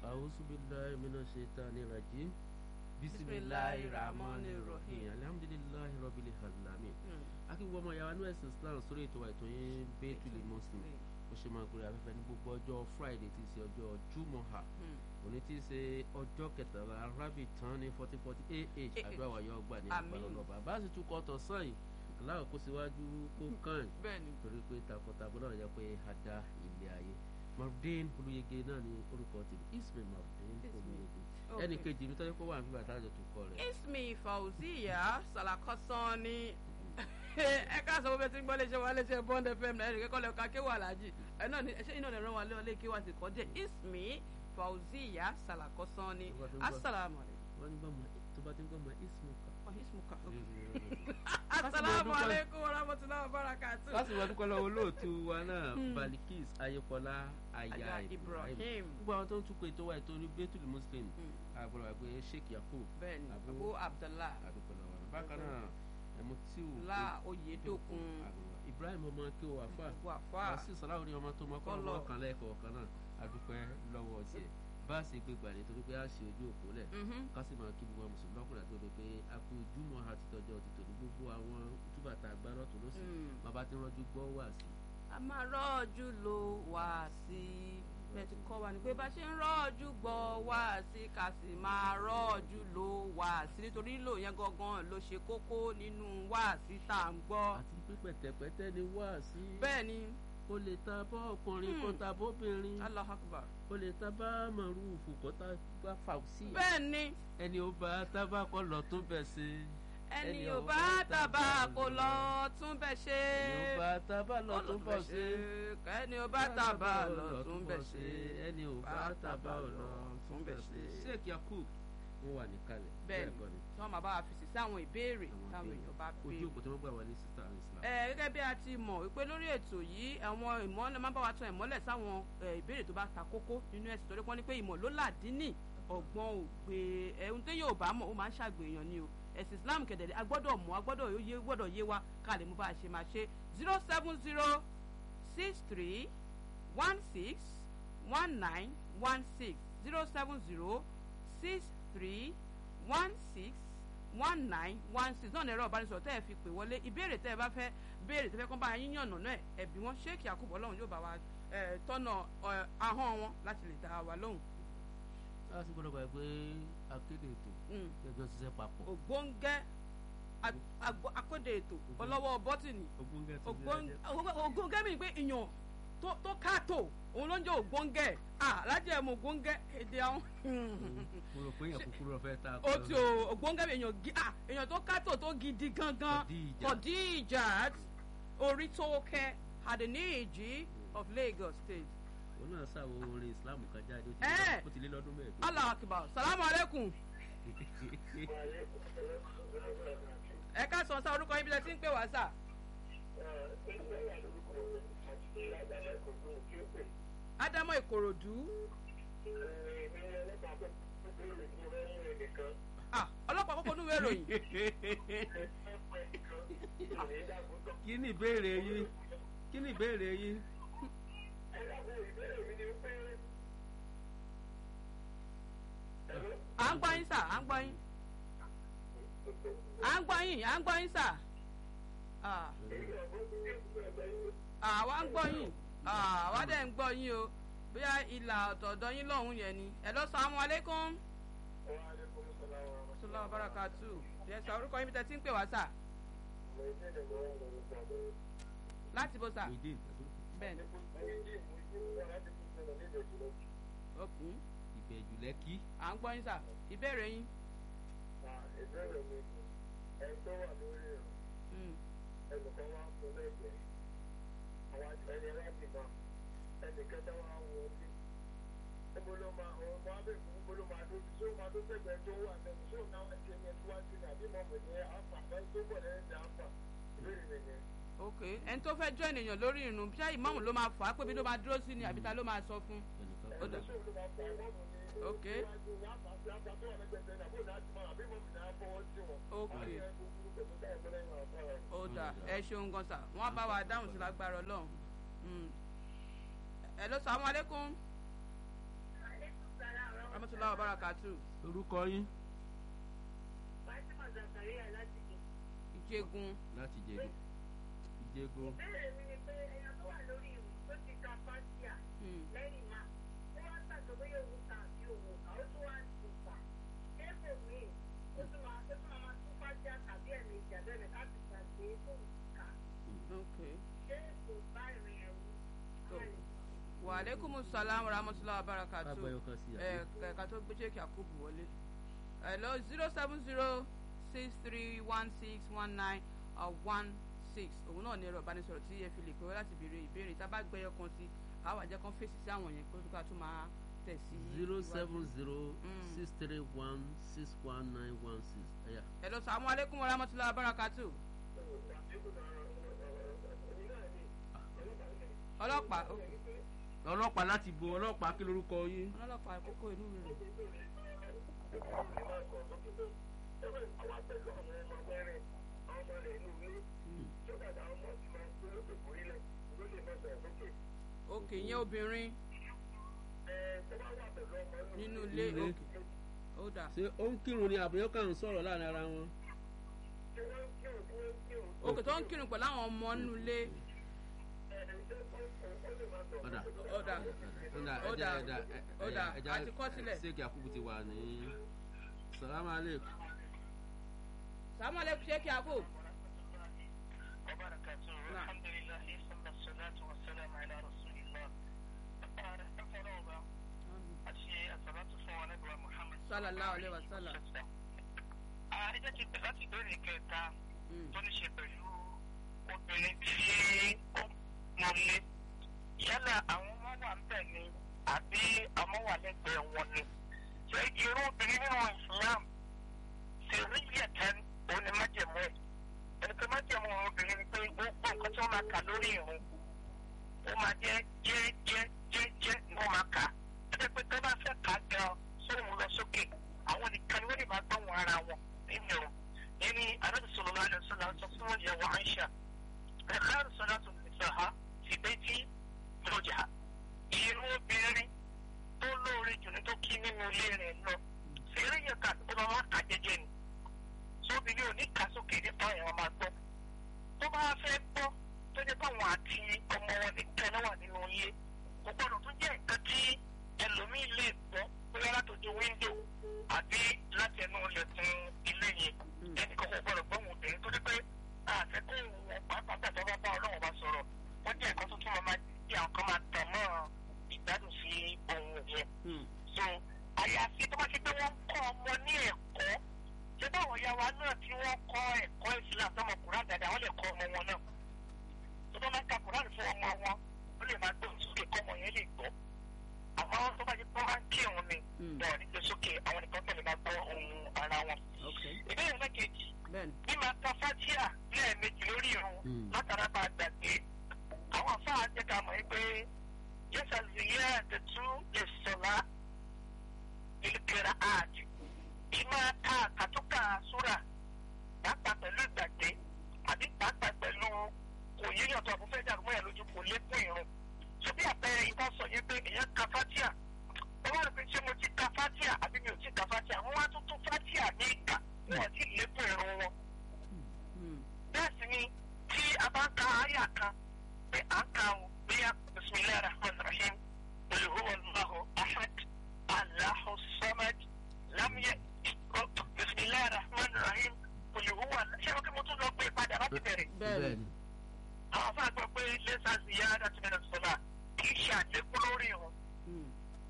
a'udhu billahi minash shaitani rajim bisimilahi rahmani rahim alhamdulilahi rabbil alamin akíwọ́ ọmọ yàrá ní ẹ̀sìn islam sórí ètò àìtó yín bẹ́ẹ̀tùlì muslim ó ṣe máa gbé afẹ́fẹ́ ní gbogbo ọjọ́ friday tí í ṣe ọjọ́ jùmọ̀ha òní tí í ṣe ọjọ́ kẹtàlá rabi tán ní fourteen forty ah àdúrà wàyọ̀ ọgbà ní ìgbàlódọ̀ bàbá sì tún kọ́ tọ̀ sàn yìí aláwọ̀ kó síwájú kó kàn torí pé takọtabo náà yẹ pé a dá ilé ayé marudin olùyege náà ní orúkọ tèmi ismail marudin olùyege ẹnì kejì mi tọ́jú pé wà nígbà tá a jọ tún kọ rẹ̀. ismi fauziya salakọsán ni ẹ ká sọ pé tí ń gbọ́ léṣe wa léṣe bond fm náà ẹnì kẹ́kọ̀ọ́ lẹ́ka kéwà láàjì ẹ náà ní ẹṣẹ́ iná lè rán wa lé ọlé kéwà sí kọ́ díẹ̀ ismi fauziya salakọsán ni asalaamualeykum. wọ́n ní gbọ́mọ tó bá ti ń gbọ́mọ ismuka. ismuka asalaamualeykum warahmatulahi wabarakatuh. láti wọ́n dúpẹ́ lọ́wọ́ olóòtú wa náà balikis ayépọlá aya ibrahim gbogbo àwọn tó ń túkọ̀ ètò wa ètò ní bẹ́tùlì muslim àgbọ̀dọ̀ wà pé sheikh yakub bẹ́ẹ̀ni abu abdallah àdúpẹ́ lọ́wọ́ rẹ̀ bákan náà ẹ̀mú tí ò la oyedokun ibrahim ọmọ kí o wà fà wàfà wàásù sàláwò ní ọmọ tó mọ kọ́ ọmọ kan lẹ́ẹ̀kọ̀ọ́ kan náà àdúpẹ́ lọ́wọ́ tiẹ̀ bá a ṣe gbé gbà nítorí pé a ṣe ojú òpó lẹ̀ ká sì máa kí gbogbo àwọn mùsùlùmí lọ́kùnrin àti òde pé a kú ojúmọ́ àti tọjọ́ ti tòní gbogbo àwọn túbàtà agbára tó lọ́sìn bàbá tí wọ́n jú gbọ́ wà sí. a máa rọ́ọ̀jú lo wá sí bẹ́ẹ̀ ti kọ́ wa ni pé bá ṣe ń rọ́ọ̀jú gbọ́ wá sí ká sì máa rọ́ọ̀jú lo wá sí nítorí lò yẹn gangan ló ṣe kókó nínú wá sí tá à ń gbọ́. àti pé pẹ̀tẹ̀pẹ̀tẹ̀ ni wá sí. bẹ́ẹ̀ ni o lè ta bọ́ ọkùnrin kó ta bóbìnrin. Allahu Akbar. o lè ta bá màrúfù kó ta bá fàùsì. bẹ́ẹ̀ ni. ẹni ò bá tábà kọ́ lọ tó bẹ̀ ṣe. ẹni ò bá tábà kó lọ tún bẹ̀ ṣe. ẹni ò bá tábà lọ tó bọ̀ ṣe. ẹni ò bá tábà lọ tún bẹ̀ ṣe. ẹni ò bá tábà lọ tún bẹ̀ ṣe. sheikh yakub wọn wà níkàlẹ̀. bẹ́ẹ̀ni tí wọn máa bá wa fèsì sí àwọn ìbéèrè táwọn èèyàn bá béèrè. ojú òkú tí wọn gbà wọlé sísá islam. ẹ gẹ́gẹ́ bí a ti mọ̀ wípé lórí ètò yìí àwọn ìmọ̀lẹ̀ máa bá wa tan ìmọ̀lẹ̀ sáwọn ìbéèrè tó bá ta kókó nínú ẹ̀sìn torí wọ́n ní pé ìmọ̀ ló làdínì ọgbọ́n ògbé ẹ̀hún tó yóò bá mọ̀ ó máa ń ṣàgbéyàn ni o ẹ̀sìn islam kẹ̀dẹ̀dẹ̀ a gbọ́dọ̀ mọ̀ a gbọ́dọ̀ yé gbọ́dọ̀ yé wa ká lè mú bá a ṣe máa ṣe zero seven zero six three one six one nine one six zero seven zero six three one six one nine one six náà ní ẹ̀rọ ìbánisọ̀rọ̀ tẹ́ ẹ fi pè wọlé ìbéèrè tẹ́ ẹ bá fẹ́ béèrè tẹ́ fẹ́ kọ́ bá yín yànnà náà ẹ̀bí wọn ṣéèkì àkùbọ̀ ọlọ́run yóò bá wa tọ́nà ahọ́n wọn láti lè dá wa lóhùn. a sì gbọ́dọ̀ gbà pé akéde ètò ẹjọ́ ṣiṣẹ́ papọ̀. ògbóngẹ́ akéde ètò ọlọ́wọ́ bọ́tìnì ògbóngẹ́ mi pé ìyàn tó káàtó òun ló ń jẹ́ ògbóngẹ́ alájẹ mọ ògbóngẹ́ èdè àwọn. mo rò pé èèyàn kúkúrú ọ̀fẹ́ ta. o ti o ògbóngẹ́ èèyàn èèyàn tó kátó tó gidi gangan Khadijat orí tó kẹ́ Adeniji of Lagos State. òun náà ṣàwọ orin Islam kan jáde ó ti lé lọ́dún mẹ́ẹ̀ẹ́dógún. Allah akbar salamu aleykum. ẹ ká sọ sá orúkọ yín bí ẹ ti ń pè wá sá. Ádámọ̀ Ìkòròdú. ọlọ́pàá kókó nínú ìròyìn. kí ni ìbéèrè yín kí ni ìbéèrè yín. à ń gbọ́ yín sà à ń gbọ́ yín. à ń gbọ́ yín à ń gbọ́ yín sà. àwa ń gbọ́ yín àwa dẹ̀ ń gbọ́ yín o bóyá ìlà ọ̀tọ̀ọ̀dọ̀ yín lọ́hùn yẹn ni ẹ lọ sàmú aleykum. sọlá barakatu yẹ sọ orúkọ yín bí tẹ ti ń pè wá sà. láti bó sà. bẹ́ẹ̀ni. okùn. ìbẹ̀jù lẹ́kí. à ń gbọ́ yín sà ìbéèrè yín. ìbéèrè mi ẹni tó wà lórí ẹ̀rọ ẹnìkan wá ń fún lẹ́gbẹ̀ẹ́ àwọn ẹni láti máa ẹnì kẹta wá ń wọlé níbo ló máa ọ máa bẹ̀ fún níbo ló máa dóbi tí ó máa tó sẹ́gbẹ̀ẹ́ tó wà lẹ́nu tí ó náà wá ṣe yẹn síwájú ní àbí mọ̀mọ́ ní àpà àbáyé tó pọ̀ lẹ́yìn ní àpà ìbéèrè mi yẹn. ok ẹni tó fẹ́ jọ ènìyàn lórí irun bí ìmáàmù ló máa fà á pé bí ló máa dúró sí ni àbí ta ló máa sọ fún. ẹni tó ló máa fà ìmọ̀mù ní ok síwájú ní àpà àti àpà tó wà lẹ́gbẹ̀ẹ́ ní àbí òun àti mọ̀ àbí mọ̀mù ní àfọwọ́ sí wọn. ok wọ́n á yẹ gbogbo pẹ̀lú táyà tó lẹ́yìn àpá rẹ̀. ó dà ẹ ṣeun gan sà wọ́n bá wa dáhùn sí lágbára Ọlọ́run ẹ lọ sàmú aleykum. wa barakatu. orúkọ yín Fatima Zakaria láti jẹ. ìjẹgun. láti jẹ̀gùn ìjẹ̀gùn Ìbéèrè mi ni pé ẹyọ tó wà lórí ìrùn tó ti ka fásíà Hmm. lẹ́yìn máa ó wá gbàgbọ́ bóyá òun kà àbí òun kà ó tún wá tún kà. Kéèkó mi ó tún máa ó tún máa máa tún fásíà tàbí ẹ̀mí ìjàbẹ̀rẹ̀ láti gbàgbé tó ń kà. ok. Ṣé kò bá ìrìn ẹ̀rù? wa aleykum salaam wa rahmatulah wa barakatu. Abẹ́yọ kan sí ẹ àbí? ẹ̀ka tó gbé ṣéèkì àkóbù wọlé. hello zero seven zero six three one six one nine one six òun náà ní ẹ̀rọ ìbánisọ̀rọ̀ tí ẹ fi lè pè wá láti béèrè ìbéèrè tá a bá gbẹ́yọ kan sí àwọn àjẹ́ kan fèsì sí àwọn yẹn kó tó ká tó máa tẹ̀ sí. zero iwájú. seven zero Mm. six three one six one nine one six ẹ̀yà hello salaam aleykum wa rahmatulah wa barakatu. ọlọ́pàá ok. ọlọ́pàá láti bo ọlọ́pàá kí lorúkọ yín ọlọ́pàá àkókò inú rẹ̀. ok ìyẹn obìnrin nínú ilé Ilé. ok ó dà ṣé ó ń kírun ni àbúyọ́ kàn ń sọ̀rọ̀ láàrin ara wọn. ok tó ń kírun pẹ̀lú àwọn ọmọ nínú ilé ọ̀dà ó dà ọ̀dà Ó ẹja dà, ẹja ó dà, a ti kọ́ sílẹ̀. ṣéèkì àkúkú ti wà ní salamu aleykum sàmúlẹ̀ ṣé kí a kó وبركاته الحمد لله ثم الصلاة والسلام على رسول الله àti àsàlátù fún wa nígbà Muhammad. Sallallahu alaihi wasallam. ẹ jẹ́ kí n bẹ̀rẹ̀ láti ìbéèrè kẹta Mm. tó ní ṣe pẹ̀lú obìnrin tí ó mọ̀lé yálà àwọn ọmọ wà ń bẹ̀ ni àbí ọmọ wà lẹ́gbẹ̀ẹ́ wọn ni. ṣé irú obìnrin nínú Islam ṣe rí yẹ̀tẹ́ òun ni májẹ̀mú ẹ̀. ẹni pé májẹ̀mú obìnrin ni pé gbogbo nǹkan tí wọ́n máa kà lórí ìrun ó máa jẹ́ jẹ́ jẹ́ jẹ́ jẹ́ ni wọ́n máa kà. ẹ jẹ́ pé tó bá fẹ́ kà á gan sóhun lọ sókè àwọn nìkan ni wọ́n lè máa gbọ́ wọn ara wọn nínú ìrun. يعني النبي صلى الله عليه وسلم تصور يا وعائشة خير صلاة النساء في بيت زوجها irú obìnrin tó lóore jù ní tó kí nínú ilé rẹ̀ lọ fèrè yẹn ká tó bá wà ká jẹ́jẹ́ ni sóbìnrin ò ní ká sókè nípa ẹ̀wọ̀n máa gbọ́ tó bá fẹ́ gbọ́ tó jẹ́ báwọn àti ọmọ wọn nìkan náà wà nínú ilé kò gbọ́dọ̀ tó jẹ́ nǹkan tí ẹlòmíì lè gbọ́ bóyá látòjú wíńdò àbí láti ẹnu ilẹ̀kùn ilé yẹn ẹnì kan kò gbọ́dọ̀ gbọ́ wọn obìnrin tó dé pé àfẹ́kọ́ wọn pàápàá gbàtọ́ bá bá ọlọ́run bá sọ̀rọ̀ wọ́n jẹ́ nǹkan tó tún máa jẹ́ àwọn kan máa tàn mọ́ ìgbádùn sí ohun yẹn. Mm. so àyàfi tó bá ṣe pé wọ́n ń kọ́ ọmọ ní ẹ̀kọ́ ṣé báwọn ya wa náà tí wọ́n kọ́ ẹ̀kọ́ Islam tọmọ Kùrán dáadáa wọ́n lè kọ́ ọmọ wọn náà tó bá máa ń ka Kùrán fún ọmọ wọn ó lè máa gbé sókè kọ́ ọmọ yẹn lè gbọ́ àmọ́ tó bá ṣe pé wọ́n máa ń kírun ni Mm. wọn ò ní gbé sókè àwọn nìkan tẹ̀lé máa gbọ́ ohun ara wọn. ok ìbéèrè lẹ́kẹ̀jì bẹ́ẹ̀ni bí máa ka fatia lẹ́ẹ̀mejì lórí irun Mm. látara bá a gbàgbé àwọn afáà jẹ́ ká mọ̀ pé yẹ́sà ziyẹ́ àtẹ̀tú lè sọ̀lá ìlúkẹ̀rẹ̀ ààjì ìmọ̀ ká àkàtúkà súrà pàápàá pẹ̀lú ìgbàgbé àbí pàápàá pẹ̀lú kò yíyàn tó àbúfẹ́ dàrú mọ́ ẹ̀ lójú kò lékún irun so bí àpẹẹrẹ ìbá sọ yẹn pé èèyàn ka fatia wọ́n wá rò pé ṣé mo ti ka fatia àbí mi ò ti ka fatia wọ́n wá tún tún fatia ní ìkà wọ́n ti lékún irun wọn Mm. bẹ́ẹ̀ sì ni tí a bá ń ka àyà kan pé à ń ka o bóyá bisimilayi rahman rahim olùhùwà allahu ahad allahu samad lamye bisimilayi rahman rahim olùhùwà ṣé o kí mo tún lọ pé padà láti bẹ̀rẹ̀ bẹ́ẹ̀ni àwọn afá gbọ́ pé lẹ́sà ziyada ti bẹ̀rẹ̀ sọ́la kì í ṣe àlékún lórí irun Mm.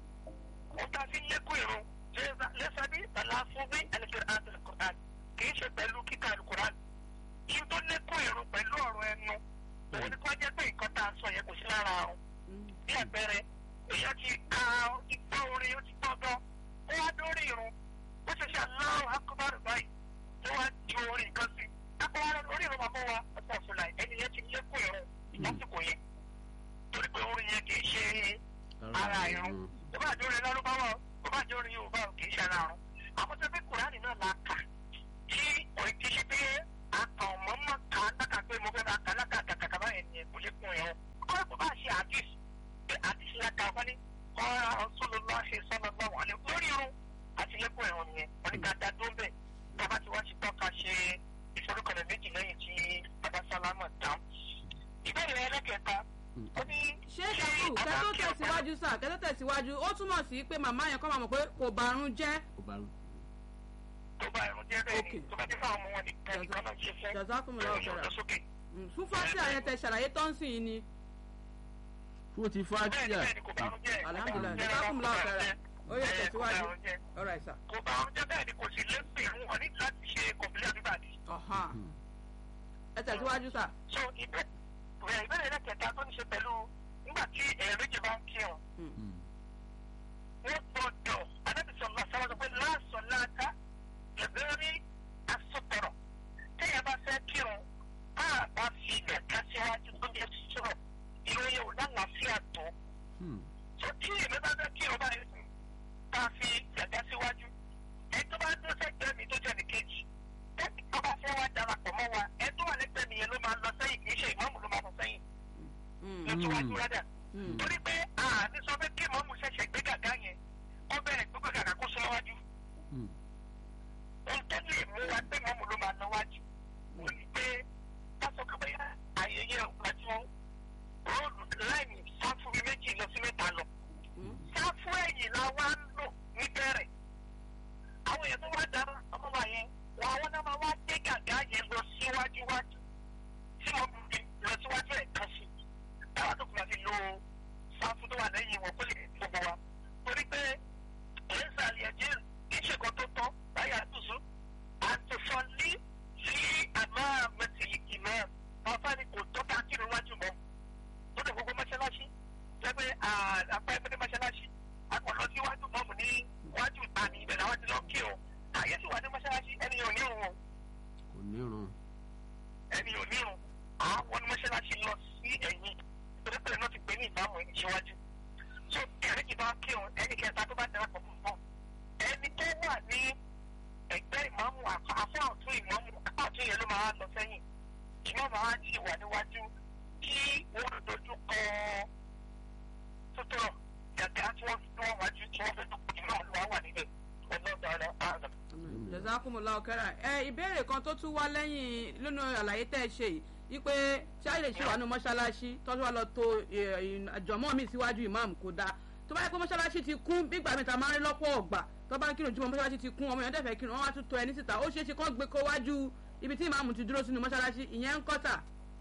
ó ta sí lékún irun lẹ́sà bí tàlà fún bí ẹnìkẹ́rẹ́ àti alukur'an kì í ṣe pẹ̀lú kíkà alukur'an yìí tó lékún irun pẹ̀lú ọ̀rọ̀ ẹnu òun ni kò jẹ́ pé nǹkan tá a sọ yẹn kò sí lára ọ̀hún Mm. bí àpẹẹrẹ èèyàn ti ka ìgbọ́ orin ó ti gbọ́ gan ó wá dórí irun ó ṣe ṣe aláwọ̀ akọ́bárù báyìí tó wá ju orin kan sí akọ́bárù orí irun bàbá wa ọ̀sán fúnra ẹni yẹn ti lékún irun lásìkò yẹn torí pé orin yẹn kì í ṣe ara irun tó bá jẹ́ orin lárúbáwá tó bá jẹ́ orin yorùbá kì í ṣe ara irun àwọn tó bí kùránì náà la kà tí òun ti ṣe pé àkàn mọ́mọ́ kà á dákà pé mo fẹ́ bá kà lákàkàkà báyẹn ni kò lékún irun kọ́ kó bá ṣe àdìs pé àdìs la kà wọ́n ní ọ̀rọ̀ Rasulullah sallallahu alaihi lórí irun tẹ̀síwájú sà kẹ́tẹ́ tẹ̀síwájú ó túmọ̀ sí pé màmá yẹn kọ́ máa mọ̀ pé kò bàrún jẹ́ kò bá tó bá ẹ̀rùn jẹ́ bẹ́ẹ̀ ni Okay. tó bá dé fáwọn ọmọ wọn nìkan nìkan náà ṣe fún jazakumullahu ẹ̀rùn khairan. lọ sókè. Mm, fún fásitì àyẹ̀tẹ̀ ṣàlàyé tọ́ǹsì yìí ni fún ti bẹ́ẹ̀ ni fàájìyà bẹ́ẹ̀ ni kò bá ẹ̀rùn jẹ́ alhamdulilayi Kò bá ẹ̀rùn jazakumullahu jẹ́ khairan ó yẹ ẹ̀, kò bá tẹ̀síwájú ẹ̀rùn jẹ́. ọ̀rọ̀ àìsà. kò bá ẹ̀rùn jẹ́ bẹ́ẹ̀ ni kò sì lẹ́sìn wọn ní láti ṣe kọ̀m̀pìlẹ̀ àbíbàdì. ọ̀hán ẹ tẹ̀síwájú sà. so ìbẹ́ ìbẹ́ ìbéèrè lẹ́kẹ̀ẹ́ta tó ní ṣe pẹ̀lú nígbà tí èèyàn méjì bá ń kírun wọ́n gbọ́dọ̀ anábìsọ̀lá sábà sọ pé láàsọ̀ láàká ìbéèrè asopọ̀rọ̀ téèyàn bá fẹ́ kírun á bá fi ẹ̀ka síwájú tó jẹ́ sọ̀rọ̀ ìròyìn ò lálàáfíà tó so tí èmi bá fẹ́ kírun báyìí sùn ká fi ẹ̀ka síwájú ẹ̀ tó bá dúró sẹ́gbẹ̀ẹ́ mi tó jẹ́ nìkejì ẹ̀ tó bá fẹ́ wá darapọ̀ mọ́ wa ẹ̀ tó wà lẹ́gbẹ̀ẹ́ mi yẹn ló máa lọ sẹ́yìn kì í ṣe ìmọ̀ọ́mù ló máa lọ sẹ́yìn lọ́síwájú rádà torí pé àní sọ pé kí mọ́mú ṣẹ̀ṣẹ̀ gbé gàgá yẹn kó bẹ̀rẹ̀ gbogbo gàgá kó sọ wájú. ohun tó lè mú wa pé mọ́mú ló máa lọ wájú. ó ní pé pásọ kọ́ bẹ́yà ayẹyẹ ọ̀gbájú róòlù láìní sáfù méjì lọ sí mẹ́ta lọ. sáfù ẹ̀yìn la wá ń lò níbẹ̀rẹ̀. àwọn èèyàn tó wá dára ọmọ wa yẹn wọn àwọn náà máa wá gbé gàgá yẹn lọ síwájú wájú tí wọ́n fi lọ síwájú ẹ̀ kan sí táwa tó kùnà fi lo sáfù tó wà lẹ́yìn wọn kó lè gbogbo wa torí pé ẹ̀ńsà àlìyànjẹ́ kì í ṣe kan tó tọ́ báyà àtúnṣe àtúnṣọlí sí àmà mẹtìlì ìmọ̀ ọ̀fà ni kò tọ́ ká kírun wájú mọ́ tó dé gbogbo mọ́ṣáláṣí lẹ́gbẹ́ àpá ẹgbẹ́ mọ́ṣáláṣí akọ̀lọ́ síwájú mọ́mù ní wájú ìtàní ìbẹ̀rẹ̀ àwọn ti lọ kírun àyè sì wà ní mọ́ṣáláṣí ẹni ò ní òun kò nírun ẹni ò ní òun àwọn ní mọ́ṣáláṣí lọ sí ẹ̀yìn torípé náà ti pè ní ìbámu ẹni síwájú so ẹni kì bá kírun ẹni kẹta tó bá darapọ̀ fún fún ẹni tó wà ní ẹgbẹ́ ìmáàmù àfọ́ ọ̀tún ìmáàmù apá ọ̀tún yẹn ló máa lọ sẹ́yìn ìmáàmù àwọn àti wà níwájú kí wọ́n dojú kọ sótòrọ̀ gàgà tí wọ́n fi wọ́n wájú tí wọ́n fẹ́ dúpọ̀ ìmáàmù ló wà níbẹ̀ ọlọ́dọ̀ ààrẹ jazakumullahu khairan ẹ ìbéèrè kan tó tún wá lẹ́yìn nínú àlàyé tẹ́ ẹ ṣe yìí wípé ṣáà lè ṣe wà ní mọ́ṣáláṣí tọ́jú wa lọ to àjọmọ́ mi síwájú ìmáàmù kò dáa tó bá yẹ pé mọ́ṣáláṣí ti kún bígbà mi ta máa ń rí lọ́pọ̀ ọ̀gbà tó bá ń kírun jùmọ̀ mọ́ṣáláṣí ti kún ọmọ yẹn dẹ́fẹ̀ẹ́ kírun wọ́n wá tún tọ ẹni síta ó ṣeé ṣe kán gbé kó wájú ibi tí ìmáàmù ti dúró sínú mọ́ṣáláṣí ìyẹn ń kọ́tà.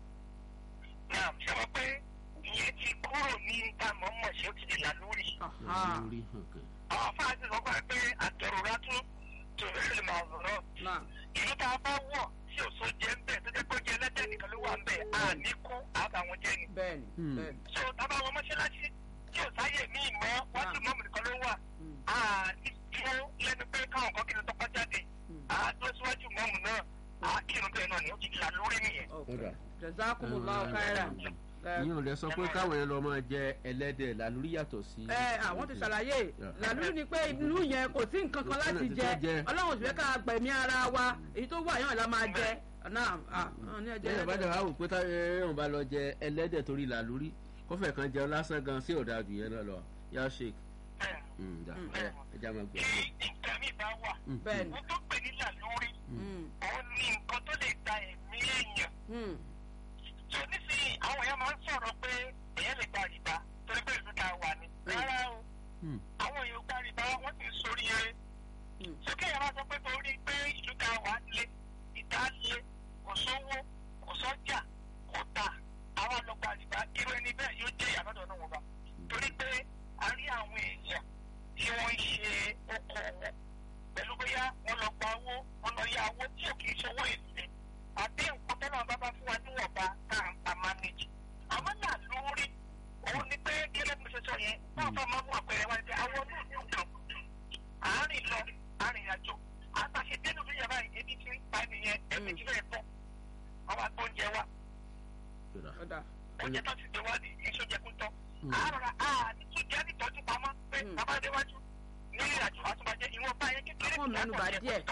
náà ṣe wọ́n pé ìyẹn ti kúrò ní ìtààmú mọ̀ ṣé ó ti di làlúrì. lórí hàn àwọn fáàtì sọ fún ẹ pé àtẹrùrá tún tòun lè máa rọ̀ náà ìlú tá a bá wọ̀ tí òṣò jẹ́ ń bẹ̀ tó jẹ́ pé ó jẹ́ ẹlẹ́dẹ̀ nìkan ló wà ń bẹ̀ á ní kú àbàwọn jẹ́ ni. bẹ́ẹ̀ni Hmm. bẹ́ẹ̀ni. so tábà wọn mọ́ṣáláṣí tí ò sáyè mí mọ́ wájú mọ́mù nìkan ló wà Hmm. á ní dúró lẹ́nu pé káwọn kan kiri tọ́pọ̀ jáde Hmm. á dúró síwájú mọ́mù náà á kírun bẹ́ẹ̀ náà ni ó ti là lórí nìyẹn. Okay. Ọ̀dà. jazakumullahu khairan. Ẹ, yín ò lè sọ pé káwọn yẹn lọ máa jẹ ẹlẹ́dẹ̀ làlúrí yàtọ̀ sí. ẹ àwọn ti ṣàlàyé Yeah. làlúrí ni pé ìlú yẹn kò sí nǹkan kan Kò sí láti nǹkan jẹ tó jẹ. ọlọ́run sì fẹ́ ká gbẹ̀mí ara wa èyí tó wà yàn la máa jẹ náà à ní ẹjẹ jẹ́ ìbàdàn wa wò pé táwọn bá lọ jẹ ẹlẹ́dẹ̀ torí làlúrí kọfẹ̀ kan jẹun lásán gan sí ọ̀dà jù yẹn náà lọ yá shake. bẹ́ẹ̀ Mm, da. Mm. Ẹ- ẹ já máa gbé. tí nǹkan mi bá wà Mm, Bẹ́ẹ̀ni. wọ́n tó pè ní là lórí òun ní nǹkan tó lè da ẹ̀mí èèyàn so nísìnyí àwọn èèyàn máa ń sọ̀rọ̀ pé èèyàn lè gba rìbá torí pé ìlú ta wà ní. rárá o mm, àwọn èèyàn gba rìbá wọ́n sì ń sórí eré. Mm. sókè yẹn máa sọ pé torí pé ìlú ta wà lé ìta lé kò sówó kò sọ́jà kò tà àwọn àlọ́gba rìbá irú ẹni bẹ́ẹ̀ yóò jẹ́ ìyàlọ́dọ̀ náà wọ́n bá. torí pé a rí àwọn èèyàn tí wọ́n ń ṣe okòwò pẹ̀lú bóyá wọ́n lọ gba owó wọ́n lọ yá owó tí ò kì í ṣòwò èlé àbí nǹkan tẹ́lẹ̀ bá bá fún wa níwọ̀nba tá à ń pa manage. àmọ́ náà lórí òun ni pé kí ló ń ṣe sọ yẹn náà fọ́ máa mú àpẹẹrẹ wá sí àwọn olóòtú kan àárín lọ àárín àjò àtàṣe dénú bí yàrá ebi tí ń pa nìyẹn ẹbí tí fẹ́ẹ́ tọ́ àwọn agbóúnjẹ wa Ọ̀dà. ọ̀dà oúnjẹ tó ti dé wá ní iṣẹ́ jẹ kú tọ́ Mm. àárọ̀ à ní tún jẹ́ nítọ́jú pamọ́ pé Mm. bàbá déwájú ní ìrìnàjò àtúbàjẹ́ ìwọ̀n bá yẹn kékeré Àwọn mẹ́nu bà ìyàtọ̀ jẹ díẹ̀.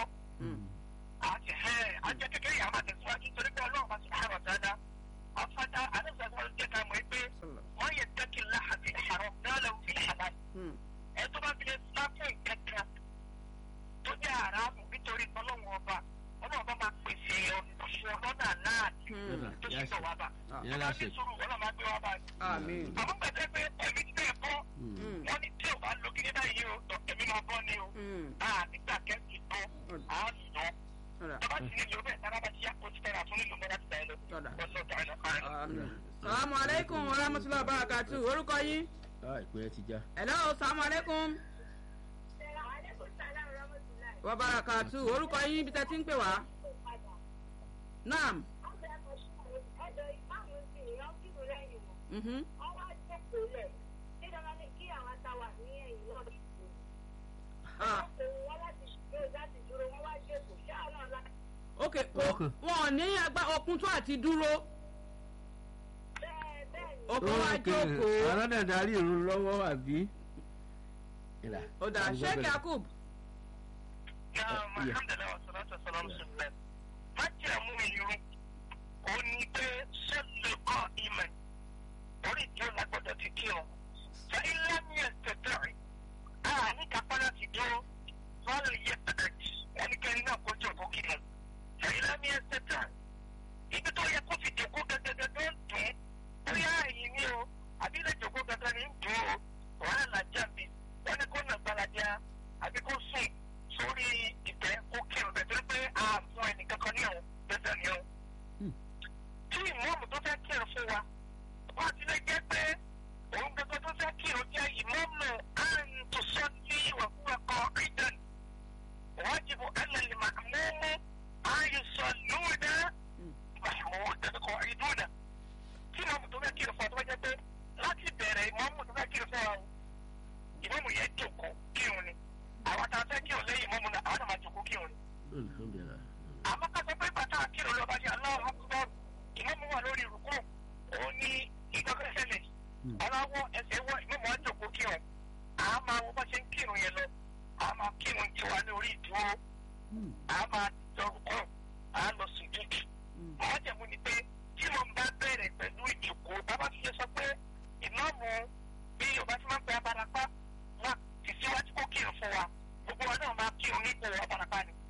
kú tọ́ àti ẹ̀ ajẹ́ kékeré yàrá máa tẹ̀síwájú torí pé ọlọ́run máa ti máa rọ̀ dáadáa afájá àdéhùn jẹ́ ká mọ̀ pé wọ́n yẹ dẹ́kì láhàbí àrọ̀ náà fi hàlá ẹ tó bá fi lè sáfù ìkẹ́kẹ́ tó jẹ́ àràmù nítorí ọlọ́run ọba ọlọ́run ọba máa pèsè ọ̀ṣun ọlọ́dà náà Ọ̀dà. tó Yá ṣe ṣe. sọ wá bá Ìyẹn ọba la ní ṣe. sùúrù ọlọ́run máa gbé wá bá àmín àmọ́ pẹ̀lú pé ẹ̀mí tí bẹ́ẹ̀ kọ́ wọ́n ní tí ò bá lo kíní báyìí o tọ́ èmi máa bọ́ ni o a nígbà kẹ́sì tó a nà tọ́ba ti nílò bẹ́ẹ̀ tára bá ti yá kó ti fẹ́ra fún nílò mẹ́ta ti bá ẹ lọ wọ́n lọ tààrà salamu aleykum wa rahmatulahi wa barakatu orúkọ yín. ìpínlẹ̀ ti já. hello salamu aleykum. wa barakatu orúkọ yín bí tẹ́ ti ń pè wá. naam. Mhm. Ah. ok wọn ò ní agbá okun tó àti dúró okun wa jókòó ọlọ́dẹ̀ darí irun lọ́wọ́ àbí. ó dà sheik yakub. alhamdulilayi wa salatu wa salam sunna má jẹ́ mú irun ó ní pé sẹ́lẹ̀ kọ́ ìmọ̀ orí ìdí ọ̀la gbọ́dọ̀ ti kí ọ. fa ilé mi ẹ̀ tẹ̀tẹ̀rì a ní kápá láti dúró wọ́n yẹ pàtàkì ẹnikẹ́ni náà kó jọ̀ kó kí ọ. fa ilé mi ẹ̀ tẹ̀tẹ̀rì ibi tó yẹ kó fi jòkó gẹ́gẹ́gẹ́ tó ń dùn bóyá ẹ̀yìn ni o àbí ilé jòkó gẹ́gẹ́ ni ń dùn o wàhálà jàmbí wọ́n ní kó nà gbalaja àbí kó sùn sórí ìtẹ́ kó kí ọ bẹ̀tẹ̀ pé a fún ẹnìkankan ní ọ̀hún bẹ́tẹ̀ ni ọ. tí ìmọ̀ọ́mù tó fẹ́ kí ọ fún wa wọ́n ti lè jẹ́ pé òun gbogbo tó fẹ́ kí o jẹ́ ìmọ̀ọ́mù àrùn tó sọ ní ìwàkúwàkọ̀ ìdán wájibu alẹ́ màmúmú ayé sọ lóòdà màmúmú tẹ̀síkọ̀ ìdúnà tí ìmọ̀ọ́mù tó fẹ́ kí o fún ọ tó fẹ́ jẹ́ pé láti bẹ̀rẹ̀ ìmọ̀ọ́mù tó fẹ́ kí o fún ọ ìmọ̀ọ́mù yẹn jòkó kí o ní àwọn tá a fẹ́ kí o lẹ́yìn ìmọ̀ọ́mù náà àwọn náà máa jòkó kí o ní. àmọ́ ká sọ pé bàtà kí o lọ́ba ní aláwọ̀ ìmọ̀ọ́mù wà lórí ìrùkú òun ní ìgbàgbọ́ ṣẹlẹ̀ aláwọ̀ ẹsẹ̀ wọ ìmọ̀mọ́ àjòkó kírun à á máa wọ bá ṣe ń kírun yẹn lọ à á máa kírun tiwa ní orí ìdúró à á máa dọ̀rùkọ à á lọ sùn dúdú. àwọn jẹ̀mú ni pé tí mo bá bẹ̀rẹ̀ pẹ̀lú ìjòkó bàbá fi ṣe sọ pé ìmọ̀mù bí yorùbá ti máa ń pẹ́ abarapá wà ti síwájú kó kírun fún wa gbogbo wa náà máa kírun ní ipò abarapá ni.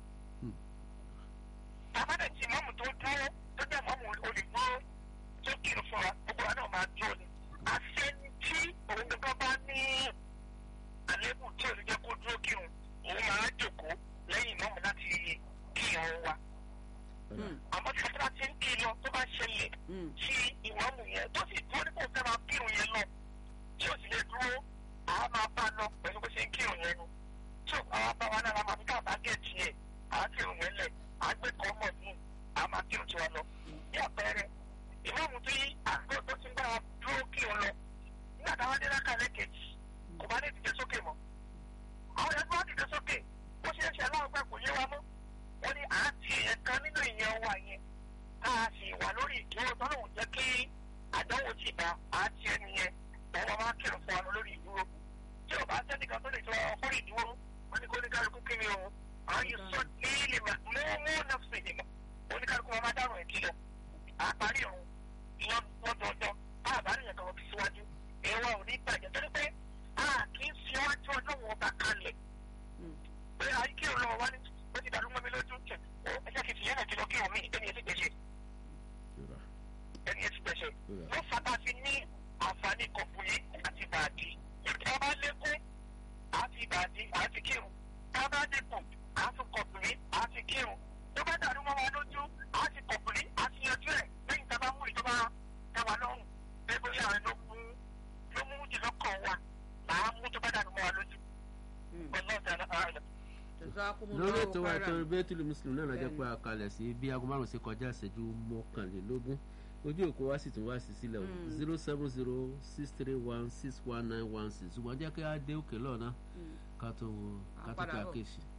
bàbá dẹ̀ ti mọ́mù tó dúró tó jẹ́ mọ́mù olùdúró tó kírun fún wa gbogbo wa náà máa dúró ni àṣẹni tí òun gbogbo bá ní àlébù tí ò ní jẹ́ kó dúró kírun òun máa jòkó lẹ́yìn mọ́mù láti kírun wa. àmọ́ tí wọ́n ti ń kí lọ tó bá ṣẹlẹ̀ sí ìwọ́mù yẹn tó sì dúró nípò fẹ́ máa kírun yẹn lọ tí ò sì lè dúró àá máa bá lọ pẹ̀lú bó ṣe ń kírun yẹn nu. tí ò àwọn bá wa náà máa fi káàbá gẹ̀ẹ́tì yẹn àá kírun yẹn lẹ̀ àá gbé kọ́ mọ̀ ní àá máa kírun tiwa lọ. bí àpẹẹrẹ ìmọ̀mù tí àgbẹ̀ tó ti ń bá wa dúró kí o lọ nígbà táwọn dé láka lẹ́kẹ̀jì kò bá ní dìde sókè mọ́ àwọn ẹgbẹ́ wọn dìde sókè bó ṣe ń ṣe aláwọ̀ pẹ́ kò yé wa mọ́ wọ́n ní àti èèyàn kan nínú ìyẹn wa yẹn tá a sì wà lórí ìdúró tó lóun jẹ́ kí àdánwò ti bá àti ẹni yẹn òun máa kírun fún wa lórí ìdúró tí ò bá sẹ́nìkan tó lè tọ́ ọkùnrin ìdúró wọ́n ní kó ní kálukú kí ni o àwọn yìí sọ ní ilé mọ́ mú nọ́ọ̀sì ìdìmọ̀ oníkálukú wọn máa dárò ẹ̀ kí lọ àparí ọ̀hún lọ́dọọdọ bá àbárí yẹn kan fi síwájú ẹ̀wọ̀n ò ní bàjẹ́ torí pé a kì í fi wájú ọlọ́run ọba kalẹ̀ pé àyíké ọlọ́run wá ní ó ti dàrú mọ́ mi lójú tẹ̀ ó ẹ̀jẹ̀ kìí fi yẹn àti lọ kí omi ẹni ẹ̀ ti gbẹ̀ṣẹ̀ ẹni ẹ̀ ti gbẹ̀ṣẹ̀ ló fata fi ní àǹfààní kọ̀ọ̀bù yìí àti bàdí ìjọba bá lékún àti bàdí àti kírun tá a bá dínkù àti kọ̀ọ̀bù yìí àti kírun tó bá dàrú mọ́ wa lójú àti kọ̀ọ̀bù yìí àti yanjú ẹ̀ lẹ́yìn tá a bá mú ìjọba tẹwa lọ́rùn bẹ́ẹ̀ bóyá àwọn ló mú ló mú jùlọ kàn wá làá mú tó bá dànù mọ́ wa lójú. ọlọ́ọ̀dà ààrẹ. lórí ètò wa ètò bẹ́tùlù muslim náà lọ́jọ́ pé a kalẹ̀ sí bí aago márùn-ún sí kọjá ìṣẹ́jú mọ́kànlélógún ojú òkú wa sì tún wá sí sílẹ̀ o zero seven zero six three one six one nine one six ṣùgbọ́n jẹ́ kí á dé òkè lọ́nà ká tó ká tó ká kéṣì.